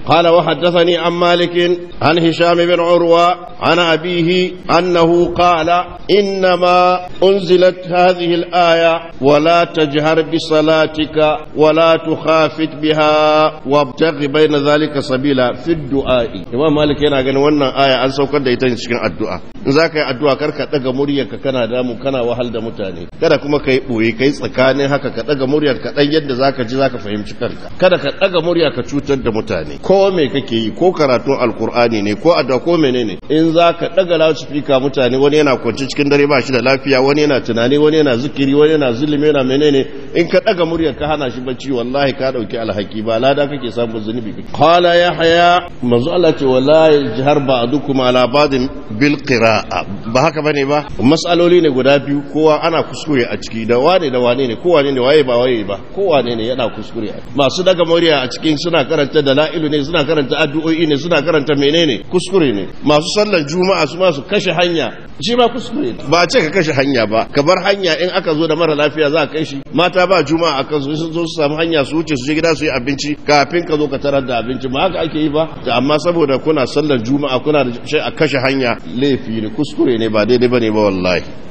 قال وحدثني عن مالك عن هشام بن عروة عن أبيه أنه قال إنما أنزلت هذه الآية ولا تجهر بصلاتك ولا تخافت بها وابتغ بين ذلك سبيلا في الدعاء إمام مالك yana ganin wannan aya an saukar da ita cikin addu'a in za ka yi addu'a kar ka ɗaga muryarka kana damu kana wahal da mutane kada kuma ka yi ɓoye ka yi tsakanin haka ka ɗaga muryar ka ɗan yadda za ka ji za ka fahimci kanka kada ka ɗaga murya ka cutar da mutane ko me kake yi ko karatun alkur'ani ne ko addu'a ko menene in za ka ɗaga loudspeaker mutane wani yana kwanci cikin dare ba shi da lafiya wani yana tunani wani yana zikiri wani yana zulumi yana menene in ka ɗaga muryar ka hana shi bacci wallahi ka ɗauki alhaki ba lada kake samun zunubi qala yahya manzo Allah ce wala jihar ba'dukum ala ba'din bil qira'a ba haka bane ba masaloli ne guda biyu kowa ana kuskure a ciki da wane da wane ne kowa ne waye ba waye ba kowa ne yana kuskure masu daga murya a cikin suna karanta dala'ilu ne suna karanta addu'o'i ne suna karanta menene kuskure ne masu sallar juma'a su ma su kashe hanya shi ma kuskure ba ce ka kashe hanya ba ka bar hanya in aka zo da mara lafiya za a kai shi mata ba juma'a akan su sun zo su samu hanya su wuce su je gida su yi abinci kafin ka zo ka tarar da abinci ba haka ake yi ba amma saboda kuna sallar juma'a kuna da shi a kashe hanya laifi ne kuskure ne ba daidai bane ba wallahi